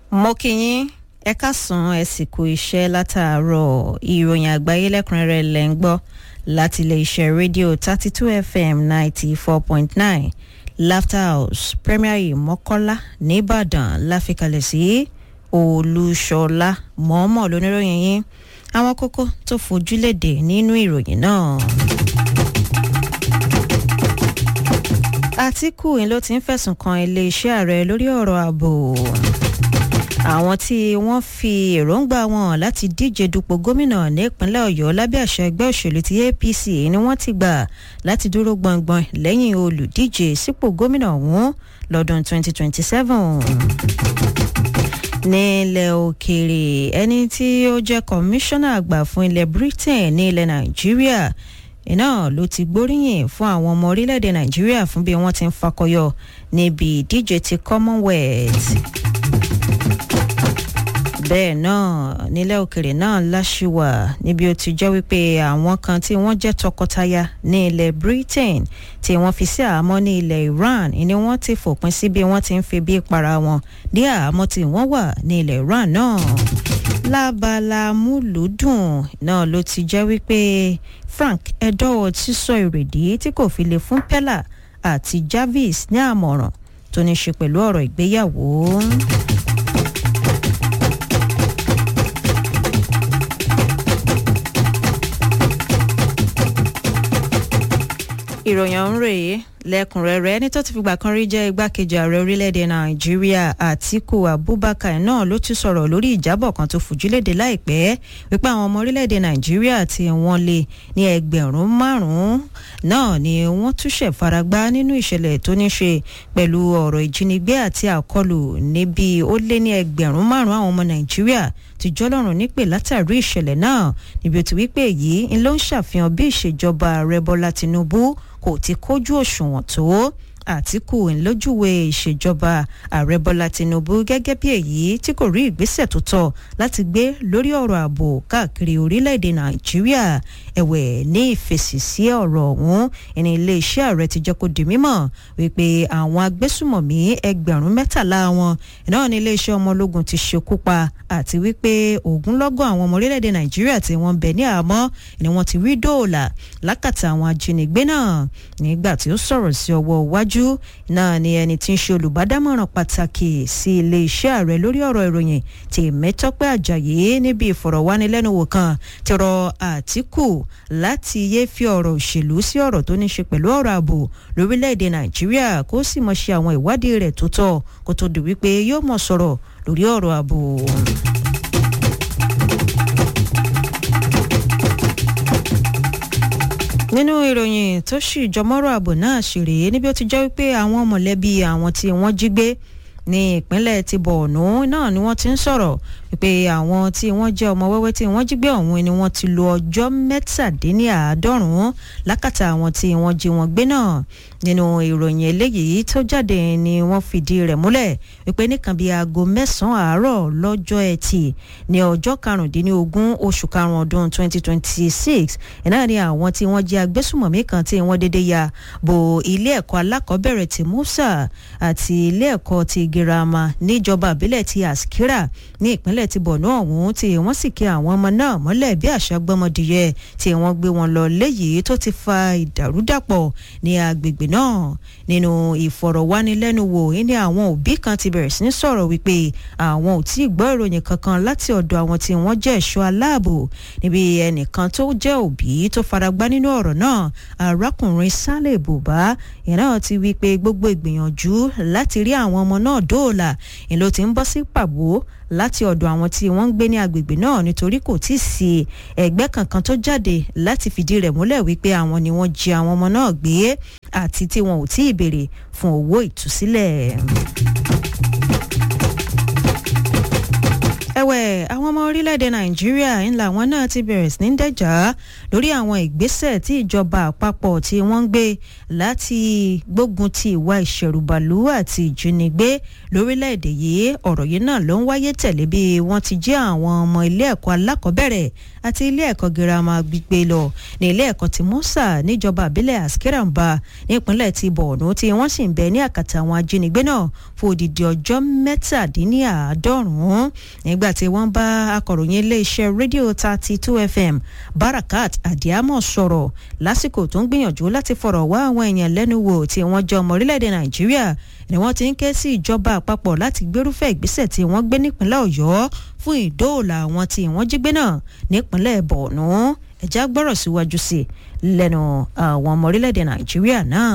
mo kí yín ẹ káàsán ẹ sì kú iṣẹ́ látàárọ̀ ìròyìn àgbáyé lẹ́kùnrẹ́rẹ́ lẹ́ ń gbọ́ láti iléeṣẹ́ rédíò thirty two fm ninety four point nine laughter house premier mọ́kọ́lá nìbàdàn láfikalẹ̀ sí olúṣọlá mọ́ọ́mọ́ lóníròyìn yín àwọn kókó tó fojú léde nínú ìròyìn náà. àtìkù ló ti ń fẹ̀sùn kan iléeṣẹ́ ààrẹ lórí ọ̀rọ̀ ààbò àwọn tí wọ́n fi èròǹgbà wọn láti díje dupò gómìnà nípínlẹ̀ ọ̀yọ́ lábẹ́ àṣẹ ẹgbẹ́ òṣèlú ti apc ni wọ́n ti gbà láti dúró gbọ̀ngbọ̀n lẹ́yìn olùdíje sípò gómìnà ọ̀hún lọ́dún 2027 nílẹ̀ òkèèrè ẹni tí ó jẹ́ kọmíṣánná àgbà fún ilẹ̀ britain ní ilẹ̀ nàìjíríà iná ló ti gbóríyìn fún àwọn ọmọ orílẹ̀-èdè nàìjíríà fún bí wọ́n ti ń fakọyọ níbi ìdíje ti commonwealth bẹ́ẹ̀ náà nílẹ̀ òkèrè náà láṣìwà níbi ó ti jẹ́ wípé àwọn kan tí wọ́n jẹ́ tọkọtaya ní ilẹ̀ britain tí wọ́n fi sí àhámọ́ ní ilẹ̀ iran ni wọ́n ti fòpin sí bí wọ́n ti ń fi bí para wọn ní àhámọ́ tí wọ́n wà ní ilẹ̀ iran náà lábala múlùúdùn náà ló ti jẹ́ wípé frank edowo ti sọ ìrèdí tí kò fi lè fún pella àti jarvis ní àmọ̀ràn tó ní ṣe pẹ̀lú ọ̀rọ̀ ìgbéyàwó. ìròyìn ọ̀hún rèé lẹ́kùnrẹ́rẹ́ ẹni tó ti fìgbà kan rí jẹ́ igbákejì ààrẹ orílẹ̀-èdè nàìjíríà àtiku abubakar náà ló ti sọ̀rọ̀ lórí ìjábọ̀ kan tó fòjúlédè láìpẹ́ wípé àwọn ọmọ orílẹ̀-èdè nàìjíríà tí wọ́n lé ní ẹgbẹ̀rún márùn-ún náà ni wọ́n túṣẹ̀ faragbá nínú ìṣẹ̀lẹ̀ tó ní ṣe pẹ̀lú ọ̀rọ̀ ìjínigbé àti àkọlù níbi ó lé ní ẹgbẹ̀rún márùn-ún àwọn ọmọ nàìjíríà ti jọlọ́run nípè látàrí ìṣẹ̀lẹ̀ náà níbi ó ti wípé èyí ń ló ń ṣàfihàn bí ìṣèjọba ààrẹ bọ́lá tinubu kò ti kójú òṣùwọ̀n tó àtìkù ńlójúwe ìṣèjọba ààrẹ bọ́lá tinubu gẹ́gẹ́ bí èyí tí kò rí ìgbésẹ̀ tó tọ́ láti gbé lórí ọ̀rọ̀ ààbò káàkiri orílẹ̀-èdè nàìjíríà ẹ̀wẹ̀ ní ìfèsì sí ọ̀rọ̀ ọ̀hún ẹni iléeṣẹ́ ààrẹ ti jẹ́ kó di mímọ̀ wípé àwọn agbésùmọ̀mí ẹgbẹ̀rún mẹ́tàlá wọn náà ní iléeṣẹ́ ọmọ ológun ti ṣekú pa àti wípé ogunlọ́gọ̀ àwọn ọmọ orílẹ̀-èdè nàìjíríà tí wọ́n bẹ̀ ní àmọ́ ni wọ́n ti rí dóòlà lákàtà àwọn ajínigbé náà nígbà tí ó sọ̀rọ̀ sí ọwọ́ iwájú náà ni ẹni tí ń ṣe olùbádámọ̀ràn pàtàkì sí iléeṣẹ́ ààrẹ lórí ọ̀rọ̀ ìròyìn tí mẹ́tọ́pẹ́ àjàyí níbi ìfọ̀rọ̀wánilẹ́nuwò kan ti rọ àtìkù láti yé fi ọ̀rọ̀ òṣèlú sí ọ̀rọ̀ tó ní ṣe pẹ̀lú ọ̀rọ̀ ààbò lórílẹ̀‐èdè nàìjíríà kó sì mọ̀ ṣe àwọn ìwádìí rẹ̀ tó tọ́ kó tó di wípé yóò mọ̀ sọ̀rọ̀ lórí ọ̀rọ̀ ààbò. nínú ìròyìn tó sì jọmọ́rọ̀ ààbò náà sì rèé níbi ó ti jẹ́ wípé àwọn mọ̀lẹ́bí àwọn tí wọ́n jí gbé ní ìpínlẹ̀ ti bọ̀ọ̀nù náà ni wọ́n ti ń sọ̀rọ̀ wípé àwọn tí wọ́n jẹ́ ọmọ wẹ́wẹ́ tí wọ́n jí gbé ọ̀hún ni wọ́n ti lo ọjọ́ mẹ́tàdínláàádọ́rùn-ún lákàtà àwọn tí wọ́n jí wọn gbé náà nínú ìròyìn eléyìí tó jáde ni wọ́n fìdí rẹ̀ múlẹ̀ wípé nìkan bíi aago mẹ́sàn-án àárọ̀ lọ́jọ́ ẹtì ní ọjọ́ karùndínlógún oṣù karùn-ún ọdún 2026 náà ni àwọn tí wọ́n jẹ́ agbésùmọ̀mí kan tí wọ́n dédé ya bo ilé ẹ̀kọ́ alákọ̀ọ́bẹ̀rẹ̀ ti musa àti ilé ẹ̀kọ́ ti girama níjọba àbílẹ̀ ti askira ní ìpínlẹ̀ ti bọ̀nú ọ̀hún tí wọ́n sì kí àwọn ọmọ náà mọ́lẹ̀ bí àṣà gbọ́mọdìyẹ tí wọ́n gbé wọn lọ léyìí tó ti fa ìdàrúdàpọ̀ ní agbègbè náà nínú ìfọ̀rọ̀wánilẹ́nuwò ní àwọn òbí kan ti bẹ̀rẹ̀ sí ní sọ̀rọ̀ wípé àwọn ò tí ì gbọ́ ìròyìn kankan láti ọ̀dọ̀ àwọn tí wọ́n jẹ́ ẹ̀ṣọ́ aláàbò níbi ẹnìkan tó jẹ́ òbí tó faragbá nínú ọ̀rọ̀ náà arákùnrin sálẹ̀ bùbá ìyẹn náà ti wí pé gbogbo ìgbìyànjú láti rí àwọn ọmọ náà dóòlà ìlò tí ń bọ́ sí pàbó láti ọ̀dọ̀ àwọn tí wọ́n ń gbé ní agbègbè náà nítorí kò tí ì sí ẹgbẹ́ kankan tó jáde láti fìdí rẹ̀ múlẹ̀ wípé àwọn ni wọ́n jí àwọn ọmọ náà gbé àti tí wọn ò tí ì béèrè fún owó ìtúsílẹ̀. ẹ̀wẹ̀ àwọn ọmọ orílẹ̀ orílẹ̀-èdè nàìjíríà ńlá wọn náà ti bẹ̀rẹ̀ sí ní dẹ́jà lórí àwọn ìgbésẹ̀ tí ìjọba àpapọ̀ tí wọ́n ń gbé láti gbógun ti ìwà ìṣẹ̀rùbàlú àti ìjínigbé lórílẹ̀-èdè yìí ọ̀rọ̀ yìí náà ló ń wáyé tẹ̀lé bí wọ́n ti jí àwọn ọmọ ilé ẹ̀kọ́ alákọ̀ọ́bẹ̀rẹ̀ àti ilé ẹ̀kọ́ girama gbígbé lọ ní ilé ẹ̀kọ́ ti musa níjọba àbílẹ̀ askiramba nípínlẹ̀ ti borno tí wọ́n sì ń bẹ ní àkàtà àwọn ajínigbé náà fún odidi ọjọ́ mẹ́tàdínníàádọ́rùn-ún nígbà tí wọ́n bá akọ̀ròyìn iléeṣẹ́ rédíò thirty two fm barakat adiamo sọ̀rọ̀ lásìkò tó ń gbìyànjú láti fọ̀rọ̀ wá àwọn èèyàn lẹ́nu wò tí wọ́n jẹ́ ọmọ orílẹ̀-èdè nàìjíríà ni wọ́n ti ń ké sí ìjọba àpapọ̀ láti gbérúfẹ́ ìgbésẹ̀ tí wọ́n gbé nípínlẹ̀ ọ̀yọ́ fún ìdóòlà àwọn tí wọ́n jí gbé náà nípínlẹ̀ borno ẹ̀já gbọ́rọ̀ síwájú sí lẹ́nu àwọn ọmọ orílẹ̀-èdè nàìjíríà náà.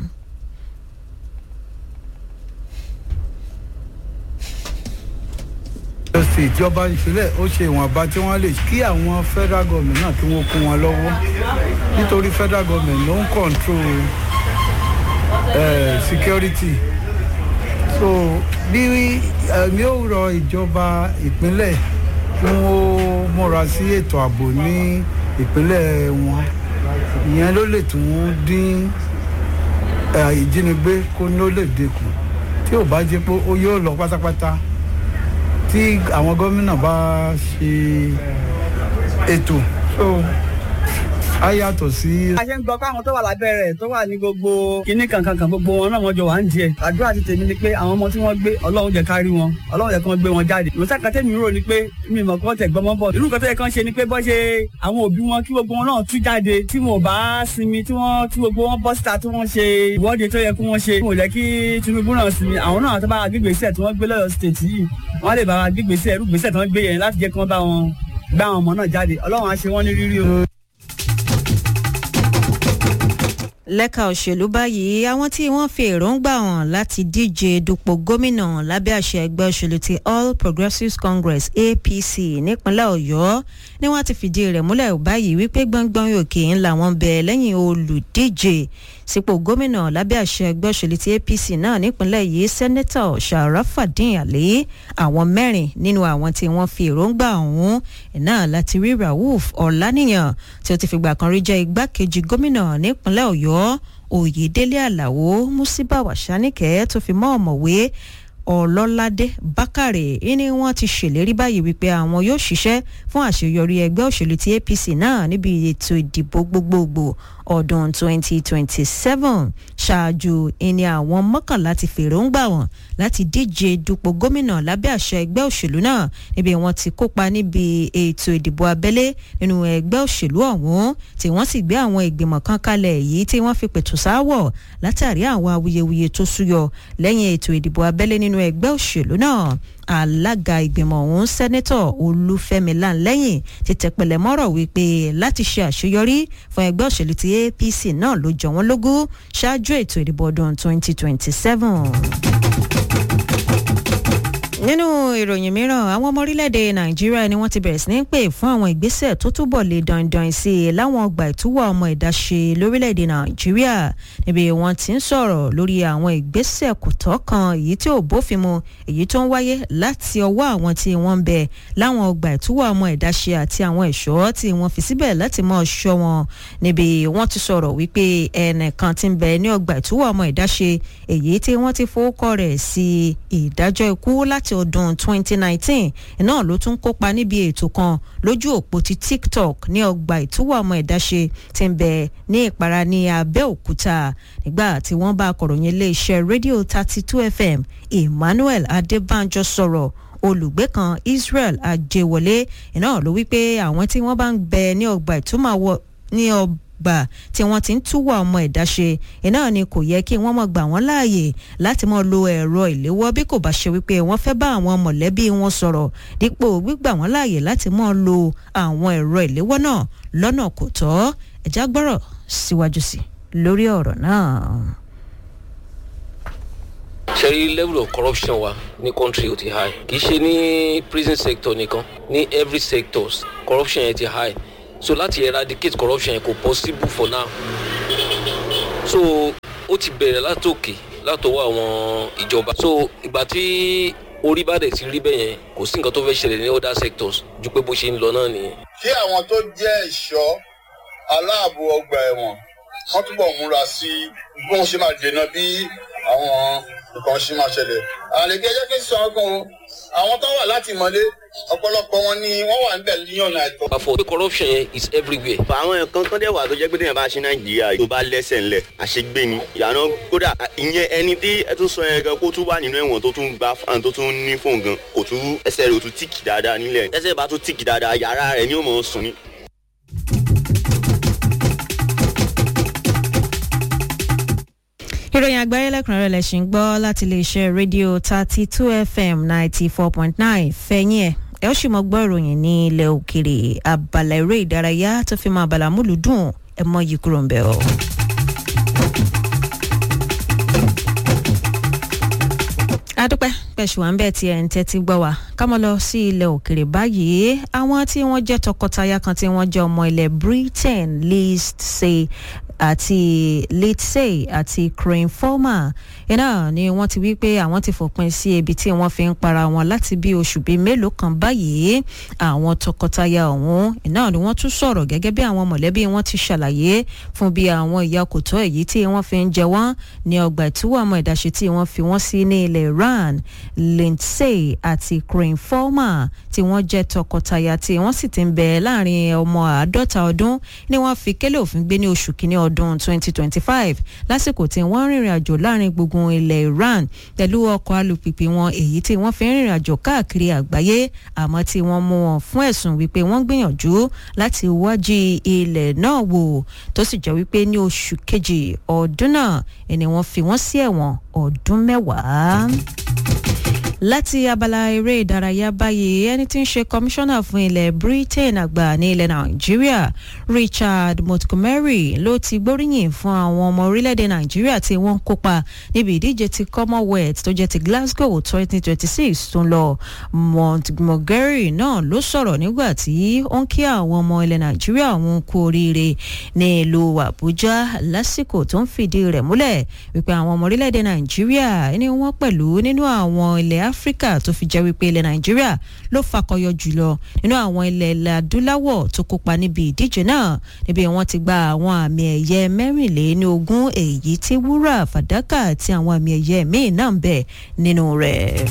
state ìjọba ìpínlẹ̀ ó ṣe ìwọ̀nba tí wọ́n lè kí àwọn federal government náà kí wọ́n kún wọn lọ́wọ́ nítorí federal government ló ń control uh, security so bí ẹ̀mí ò rọ ìjọba ìpínlẹ̀ kí wọ́n múra sí ètò ààbò ní ìpínlẹ̀ wọn ìyẹn ló lè tún dín ìjínigbé kó ló lè dínkù tí ò bá jẹ́ pé ó yóò lọ pátápátá tí àwọn gómìnà bá ṣe ètò so á yàtọ̀ sí. a ṣe ń gbọ́ káwọn tó wà lábẹ́ rẹ̀ tó wà ní gbogbo kinní kankankan gbogbo wọn náà wọ́n jọ wà ń díẹ̀ àdúrà ti tèmi ni pé àwọn ọmọ tí wọ́n gbé ọlọ́run jẹ́ kárí wọn ọlọ́run jẹ́ kí wọ́n gbé wọn jáde ìwòsàn kan tẹ́mi rò ni pé mi mọ̀ kọ́ tẹ̀ gbọ́mọ́ bọ̀ irú nǹkan tó yẹ kán ṣe ni pé bọ́ ṣe àwọn òbí wọn kí gbogbo wọn náà tú jáde tí wọn ò bá sinmi tí wọ́n tí gbogbo wọn bọ́ síta tí wọ́n ṣe ìwọ́de tó yẹ kí wọ́n ṣe wọn ò jẹ́ kí tinubu náà sinmi àwọn náà tó bá gbégbèsè tí wọ́n gbé lọ́yọ̀ state yìí wọ́n lè bá gbégbèsè irú gbèsè tí wọ́n gbé yẹn láti jẹ́ kí wọ́n bá wọn gbá àwọn ọmọ náà jáde ọlọ́run á ṣe wọ́n ní rírí o. lẹ́ka òṣèlú báyìí àwọn tí wọ́n fi èròǹgbà hàn láti díje dupò gómìnà lábẹ́ àṣẹ ẹgbẹ́ òṣèlú ti all progressives congress apc nípínlẹ̀ ọ̀yọ́ ni wọ́n ti fìdí rẹ̀ múlẹ̀ báyìí wípé gbọ́ngbọ́n òkè ńlá wọn bẹ lẹ́yìn olùdíje sípò gómìnà lábẹ́ àṣẹ ẹgbẹ́ òṣèlú ti apc náà nípínlẹ̀ yìí sẹ́nẹ́tọ̀ sharafadin ali àwọn mẹ́rin nínú àwọn tí wọ́n fi èròǹgbà ọ̀hún náà láti rí rauf ọ̀lànìyàn tí ó ti fìgbà kan rí jẹ́ igbákejì gómìnà nípínlẹ̀ ọ̀yọ́ oyèdélé aláwo musiba wàsánìkẹ́ tó fi mọ́ ọ̀mọ̀wé ọlọ́ládé bákàrè ní wọ́n ti ṣèlérí báyìí wípé àwọn yóò ṣiṣẹ́ fún àṣeyọrí ẹgbẹ́ òṣèlú ti apc náà níbi ètò ìdìbò gbogbogbò ọdún 2027 ṣáájú ìní àwọn mọ́kànlá ti fèròǹgbà wọn láti díje dupò gómìnà lábẹ́ àṣẹ ẹgbẹ́ òṣèlú náà níbi wọ́n ti kópa níbi ètò ìdìbò abẹ́lé nínú ẹgbẹ́ òṣèlú ọ̀hún tí wọ́n sì gbé àwọn ìgbìmọ̀ kan kalẹ̀ yìí tí wọ́n fi pẹ̀tù sáwọ̀ látàrí àwọn awuyewuye tó súyọ lẹ́yìn ètò ìdìbò abẹ́lé nínú ẹgbẹ́ òṣèlú náà alága ìgbìmọ̀ ọ̀hún sẹ́nẹ́tọ̀ olúfẹ́mi láńlẹ́yìn ti tẹ̀pẹ̀lẹ̀ mọ́rọ̀ wípé láti ṣe àṣeyọrí fún ẹgbẹ́ òṣèlú ti apc náà ló jọ wọ́n lógún ṣáájú ètò ìdìbò ọdún 2027 nínú ìròyìn mìíràn àwọn ọmọ orílẹ̀-èdè nàìjíríà ni wọ́n ti bẹ̀rẹ̀ sí ní pè fún àwọn ìgbésẹ̀ tó túbọ̀ lè dandan sí i láwọn ọgbà ìtúwọ̀ ọmọ ìdáṣe lórílẹ̀-èdè nàìjíríà níbi wọ́n ti ń sọ̀rọ̀ lórí àwọn ìgbésẹ̀ kò tọ́ kan èyí tí ò bófin mu èyí tó ń wáyé láti ọwọ́ àwọn tí wọ́n ń bẹ láwọn ọgbà ìtúwọ̀ ọmọ ìdáṣe àti àwọn ẹ̀ṣọ́ tí wọ́n fi síbẹ̀ láti mọ́ ṣọ́ wọn níbi wọ́n ti sọ̀rọ̀ wípé ẹnìkan ti ń bẹ ní ọgbà ìtúwọ̀ ọmọ ìdáṣe èyí tí wọ́n ti fowókọ rẹ̀ sí ìdájọ́ ikú láti ọdún 2019 náà ló tún kópa níbi ètò kan lójú òpó ti tiktok ní ọgbà ìtúwọ̀ ọmọ ìdáṣe tí ń bẹ ní ìpara ní abẹ́òkúta nígbà tí wọ́n bá akọ̀ròyìn iléeṣẹ́ rédíò 32 fm emmanuel adébánjọ sọ̀rọ̀ olùgbé kan israel ajẹwọlé iná ló wípé àwọn tí wọ́n bá ń bẹ ní ọgbà ìtúmọ̀ ní ọgbà gbà tí wọ́n ti ń túwọ̀ ọmọ ẹ̀dá ṣe iná ni kò yẹ kí wọ́n mọ̀ gbà wọ́n láàyè láti mọ̀ lo ẹ̀rọ ìléwọ́ bí kò bá ṣe wípé wọ́n fẹ́ bá àwọn mọ̀lẹ́bí wọn sọ̀rọ̀ dípò gbígbà wọ́n láàyè láti mọ̀ lo àwọn ẹ̀rọ ìléwọ́ náà lọ́nà kò tọ́ ẹ̀já gbọ́rọ̀ síwájú sí lórí ọ̀rọ̀ náà. ṣe rí level of corruption wa ní country ó ti high kì í ṣe ní prison sector nìkan ní every sectors corruption yẹn ti high so láti eradicate corruption yẹn kò possible for now so ó ti bẹ̀rẹ̀ látòkè látọwọ́ àwọn ìjọba so ìgbà tí orí bá dẹ̀ ti rí bẹ́ẹ̀ yẹn kò sí nǹkan tó fẹ́ ṣẹlẹ̀ ní other sectors ju pé bó ṣe ń lọ náà nìyẹn. kí àwọn tó jẹ́ ẹ̀ṣọ́ aláàbò ọgbà ẹ̀wọ̀n wọ́n túbọ̀ múra sí bí wọ́n ṣe máa dènà bí àwọn nǹkan ṣe máa ṣẹlẹ̀. àlejò ẹjẹ́ kí n sọ ọkàn o àwọn tó wà láti mọ́lé ọ̀pọ̀lọpọ̀ wọn ni wọ́n wà níbẹ̀ ní ọ̀nà àìtọ́. àfọ̀ pé corruption yẹn is everywhere. àwọn nǹkan kan dẹ̀ wà tó jẹ́ pé téèyàn bá ṣe nàìjíríà tó bá lẹ́sẹ̀ ńlẹ̀ àṣegbè ni ìyànà kódà ìyẹn ẹni tí ẹ tún sọ yẹn gan kó tún wà nínú ẹ̀wọ̀n tó tún gba fan tó tún ní fóun gan kò tún ẹsẹ̀ rẹ̀ ò tún tíìkì dáadáa nílẹ̀ ẹsẹ̀ bá tún tíìkì dáadáa yàrá rẹ̀ ni ó mọ̀ ọ́ sùn ní. ìròyìn àgbáyé lẹ́kùnrẹ́rẹ́ lẹ̀ ṣì ń gbọ́ láti iléeṣẹ́ rédíò thirty two fm ninety four point nine fẹ̀yìn ẹ̀ ẹ ó sì mọ gbọ́ ìròyìn ní ilẹ̀ òkèrè abala eré ìdárayá tó fi mọ́ abala múlùdùn ẹ mọ́ yìí kúrò ń bẹ̀ ọ́. adúpẹ́ pẹ̀sù à ń bẹ̀ tí ẹ̀ ń tẹ́tí gbọ́ wa ká mọ́ lọ sí ilẹ̀ òkèrè báyìí àwọn tí wọ́n jẹ́ tọkọtaya kan tí wọ́n jẹ́ ọmọ ilẹ̀ britain list say àti litsey àti crane former iná ni wọ́n ti wí pé àwọn ti fòpin sí ebi tí wọ́n fi ń para wọn láti bí oṣù bíi mélòó kan báyìí àwọn tọkọtaya ọ̀hún iná ni wọ́n tún sọ̀rọ̀ gẹ́gẹ́ bí àwọn mọ̀lẹ́bí wọn ti ṣàlàyé fún bí àwọn ìyá kò tọ́ èyí tí wọ́n fi ń jẹ wọ́n ní ọgbà ìtúwọ̀ ọmọ ìdáṣe tí wọ́n fi wọ́n sí ní ilẹ̀ iran lindsay àti crane former tí wọ́n jẹ́ tọkọtaya tí wọ́n sì ti ń bẹ láàrin ọmọ àádọ́ta ọdún ni wọ́n fi kélé òfin gbé ní oṣù kínní ọdún 2025 lásìkò tí wọ́n rìnrìn àjò láàrin gbùngbùn ilẹ̀ iran pẹ̀lú ọkọ̀ alùpùpù wọn èyí tí wọ́n fi ń rìnrìn àjò káàkiri àgbáyé àmọ́ tí wọ́n mú wọn fún ẹ̀sùn wípé wọ́n gbìyànjú láti wájú ilẹ̀ náà wò tó sì jẹ́ wípé ní oṣù kejì ọdún náà ni wọ́n fi wọ́n sí ẹ̀wọ̀n ọdún mẹ́wàá láti abala eré ìdárayá báyìí ẹni tí ń ṣe kọmíṣánná fún ilẹ̀ britain àgbà ní ilẹ̀ nàìjíríà richard montgomery ló ti gbóríyìn fún àwọn ọmọ orílẹ̀-èdè nàìjíríà tí wọ́n ń kópa níbi ìdíje ti commonwealth tó jẹ́ ti glasgow 2026 tó ń lọ montgomery náà ló sọ̀rọ̀ nígbà tí ó ń kí àwọn ọmọ ilẹ̀ nàìjíríà òun kú oríire ní ìlú àbújá lásìkò tó ń fìdí rẹ̀ múlẹ̀ wípé àwọn ọmọ orílẹ̀-èdè nàìjíríà ni wọ́n pẹ̀lú nínú àwọn ilẹ̀ áfíríkà tó fi jẹ́ wípé ilẹ̀ nàìjíríà ló fakọyọ jùlọ nínú àwọn ilẹ̀ ilẹ̀ adúláwọ̀ tó kópa níbi ìdíje náà níbi wọ́n ti gba àwọn àmì ẹ̀yẹ mẹ́rìnléní ogún èyí tí wúrà fàdákà àti àwọn àmì ẹ̀yẹ míì náà ń bẹ nínú rẹ̀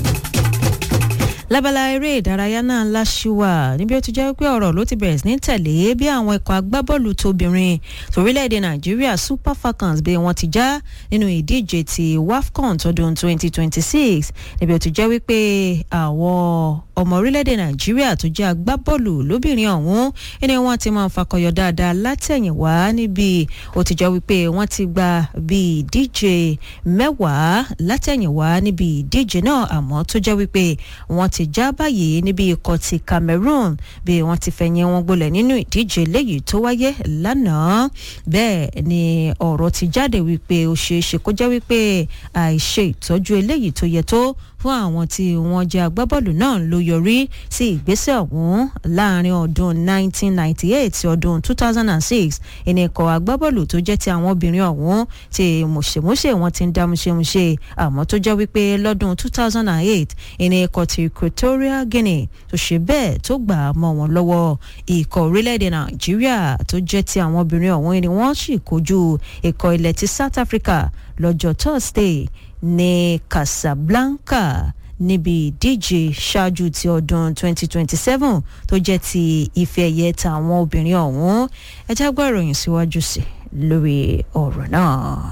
lábala eré ìdárayá náà láṣìwà níbi ó ti jẹ́ pé ọ̀rọ̀ ló ti bẹ̀rẹ̀ sí ní tẹ̀lé bí àwọn ikọ̀ agbábọ́ọ̀lù tóbìnrin torílẹ̀-èdè nàìjíríà super falcons bí wọ́n ti já nínú ìdíje ti wafcon tọdún 2026 níbi ó ti jẹ́ wípé àwọn ọmọ orílẹ̀-èdè nàìjíríà tó jẹ́ agbábọ́ọ̀lù lóbìnrin ọ̀hún ẹni wọ́n ti máa ń fakọyọ dáadáa látẹ̀yìnwá níbi ó ti jẹ́ wípé wọ́n ti gba bí ìdíje mẹ́wàá látẹ̀yìnwá níbi ìdíje náà àmọ́ tó jẹ́ wípé wọ́n ti já báyìí níbi ikọ̀ ti cameroon bí wọ́n ti fẹ̀yìn wọn gbolẹ̀ nínú ìdíje léyìí tó wáyé lánàá bẹ́ẹ̀ ni ọ̀rọ̀ ti jáde wípé ó ṣeé ṣe kó jẹ́ wípé àìṣe ìtọ́jú eléyìí tó yẹ tó fún àwọn tí wọ́n jẹ́ agbábọ́ọ̀lù náà ló yọrí sí ìgbésẹ̀ ọ̀hún láàrin ọdún 1998 sí ọdún 2006 ìní ikọ̀ agbábọ́ọ̀lù tó jẹ́ ti àwọn obìnrin ọ̀hún tí mùṣemúṣe wọn ti ń dá múṣemúṣe àmọ́ tó jẹ́ wípé lọ́dún 2008 ìní ikọ̀ ti equatorial guinea tó ṣe bẹ́ẹ̀ tó gbà á mọ́ wọn lọ́wọ́ ikọ̀ orílẹ̀-èdè nàìjíríà tó jẹ́ ti àwọn obìnrin ọ̀hún ni wọ́n sì kojú ikọ̀ ilẹ̀ ti south africa lọ́jọ́ thursday ní casablanca níbi ìdíje ṣáájú ti ọdún 2027 tó jẹ́ ti ife ẹ̀yẹ tàwọn obìnrin ọ̀hún ẹ já gbọ́ ìròyìn síwájú sí lórí ọ̀rọ̀ náà.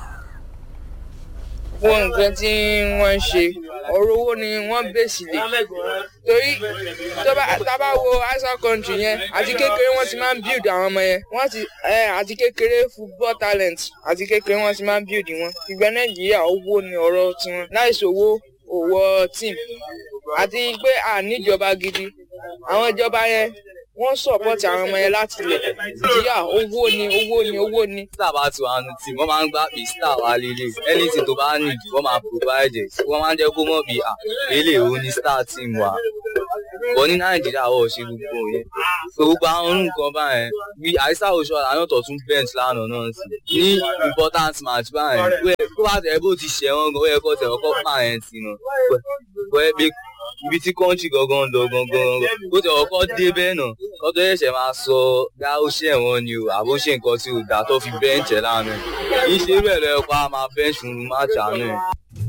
wọ́n nǹkan tí wọ́n ń ṣe ọ̀rọ̀ owó ni wọ́n bèsì lè torí tábà wo outside country yẹn àti kékeré wọ́n ti máa ń build àwọn ọmọ yẹn wọ́n ti àti kékeré football talent àti kékeré wọ́n ti máa ń build wọn ìgbẹ́ nàìjíríà owó ni ọ̀rọ̀ tiwọn láìsí owó òwò team àti pé à níjọba gidi àwọn ìjọba yẹn wọ́n support àwọn ọmọ yẹn láti lẹ̀ nàìjíríà owó ni owó ni owó ni. star bá ti wà nù tí wọ́n máa ń gbá pé star wà lélẹ̀ anything tó bá need wọ́n máa provide it wọ́n máa ń jẹ́ kó mọ̀ bí à lélẹ̀ òun ni star team wa bọ́ ní nàìjíríà wọ́n ṣe gbogbo yẹn gbogbo àwọn nǹkan báyẹn bí àìsàn oṣù àná tó tún bench lánàá náà sí ní important match báyẹn kó bá tẹ̀ bó ti ṣẹ̀ wọ́n gan ó yẹ kó tẹ̀ wọ́n kọ́ pààyàn sí náà ibi tí kọ́ńtì gangan ń lọ gangan ó ti ọkọ dé bẹ́ẹ̀ náà kó tó ṣẹ̀ṣẹ̀ máa sọ bí ó ṣe wọ́n ni o àbó ṣe nǹkan tí ò dá tó fi bẹ́ǹchẹ̀ lánàá kì í ṣe irú ẹ̀ lọ́yọ̀ pa máa bẹ́ǹchù máàcì àná ẹ̀.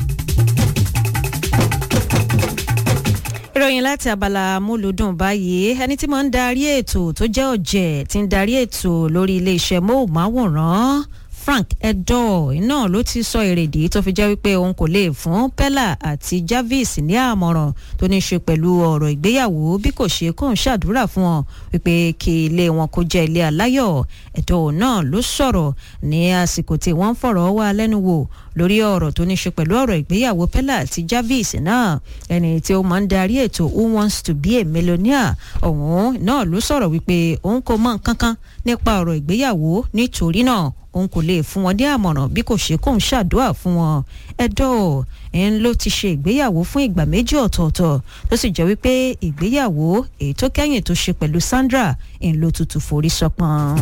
ìròyìn láti abala múlùdùn báyìí ẹni tí mo ń darí ètò tó jẹ́ ọ̀jẹ̀ tí ń darí ètò lórí iléeṣẹ́ móhùnmáwòrán frank edor náà ló ti sọ èrèdí tó fi jẹ́ wípé òun kò lè fún pella àti jarvis ní àmọ̀ràn tó ní í ṣe pẹ̀lú ọ̀rọ̀ ìgbéyàwó bí kò ṣe kóun ṣàdúrà fún wọn wípé kí ilé wọn kó jẹ́ ilé aláyọ̀ edor náà ló sọ̀rọ̀ ní àsìkò tí wọ́n ń fọ̀rọ̀ wá lẹ́nu wò lórí ọ̀rọ̀ tó ní í ṣe pẹ̀lú ọ̀rọ̀ ìgbéyàwó pella àti jarvis náà ẹni tí ó máa ń darí ètò who wants to be a millionaire ọ̀hún náà ló sọ̀rọ̀ wípé òun kò mọ nǹkan kan nípa ọ̀rọ̀ ìgbéyàwó nítorí náà òun kò lè fún wọn ní àmọ̀ràn bí kò ṣe kóun ṣàdúrà fún wọn ẹ̀dọ́ ẹ̀ń ló ti ṣe ìgbéyàwó fún ìgbà méjì ọ̀tọ̀ọ̀tọ̀ tó sì jẹ́ wípé ìgbéyàwó èyí tó kẹ́yìn tó ṣe pẹ̀lú sandra ń lo tutù forí sọpọ́n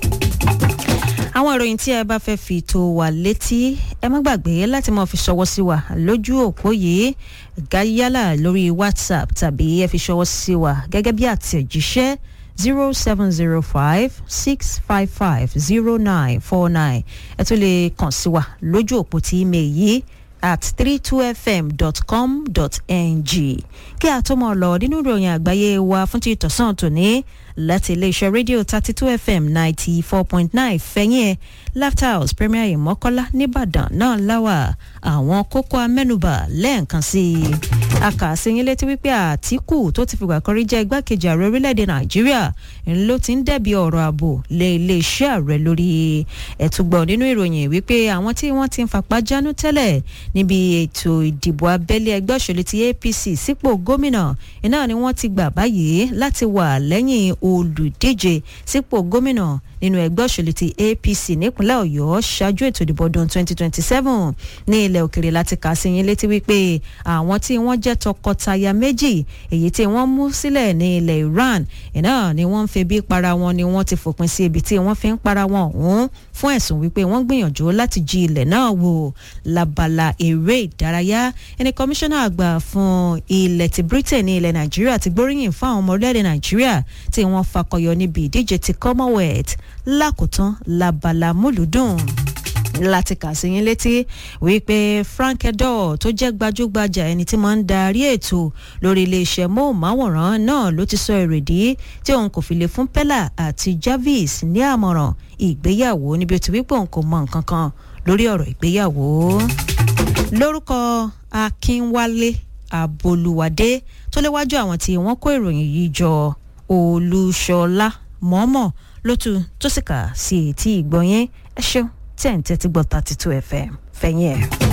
àwọn ìròyìn tí ẹ bá fẹ́ fi tó wà létí ẹ má gbàgbé láti máa fi ṣọwọ́ sí wa lójú òpó yìí gáyálà lórí whatsapp tàbí ẹ fi ṣọwọ́ sí wa gẹ́gẹ́ bí àtẹ̀jíṣẹ́ zero seven zero five six five five zero nine four nine ẹ tún lè kàn sí wa lójú òpó tí email yìí at three two fm dot com dot ng kí a tó mọ̀ lọ nínú ìròyìn àgbáyé wa fún ti ìtọ̀sán tòní láti iléeṣẹ́ rédíò thirty two fm ninety four point nine fẹ̀yìn ẹ̀ laughter house premier ìmọ̀kọ́lá nìbàdàn náà láwà àwọn kókó amẹ́nubà lẹ́ẹ̀kan sí i akàṣeyín létí wípé àtìkù tó ti fìgbà kan rí jẹ́ igbákejì ààrẹ orílẹ̀-èdè nàìjíríà ló ti ń dẹ̀bi ọ̀rọ̀ ààbò lé iléeṣẹ́ ààrẹ lórí ẹ̀túgbọ̀n nínú ìròyìn wípé àwọn tí wọ́n ti ń fapá jánu tẹ́lẹ̀ níbi ètò ìdìbò abẹ́lé ẹgbẹ́ òṣèlú ti apc sípò gómìnà iná ni wọ́n ti gbà báyìí láti wà lẹ́yìn olùdíje sípò gómìnà nínú ẹgbẹ́ òṣèlú ti apc nípínlẹ̀ ọ̀yọ́ ṣáájú ètò ìdìbò ọdún 2027 ní ilẹ̀ òkèrè láti kà sí yín létí wípé àwọn tí wọ́n jẹ́ tọkọtaya méjì èyí tí wọ́n mú sílẹ̀ ní ilẹ̀ iran iná ni wọ́n ń febi para wọn ni wọ́n ti fòpin sí ibi tí wọ́n fi ń para wọn ọ̀hún fún ẹ̀sùn wípé wọ́n gbìyànjú láti jí ilẹ̀ náà wò labala eré ìdárayá ẹni kọmíṣánná àgbà fún ilẹ̀ ti britain ní ilẹ̀ nàìjíríà ti gbóríyìn fún àwọn ọmọ orílẹ̀-èdè nàìjíríà tí wọ́n fakọyọ níbi ìdíje ti commonwealth lákòótán labala múlùdùn láti kà sí yín létí wípé frank edor tó jẹ́ gbajúgbajà ẹni tí máa ń darí ètò lórí iléeṣẹ́ móhùnmáwòrán náà ló ti sọ èrèdí tí òun kò fi lè fún pella àti jarvis ní àmọ̀ràn ìgbéyàwó níbi ó ti wípé òun kò mọ nǹkan kan lórí ọ̀rọ̀ ìgbéyàwó lórúkọ akínwálé abolúwadé tó léwájú àwọn tí wọ́n kó ìròyìn yìí jọ olúṣọlá mọ́mọ́ lótú tó sì kà sí etí ìgbọ̀nyẹn ẹ ṣeun tí ẹ̀ ń tẹ́tí gbọ́ thirty two fm fẹ̀yìn ẹ̀.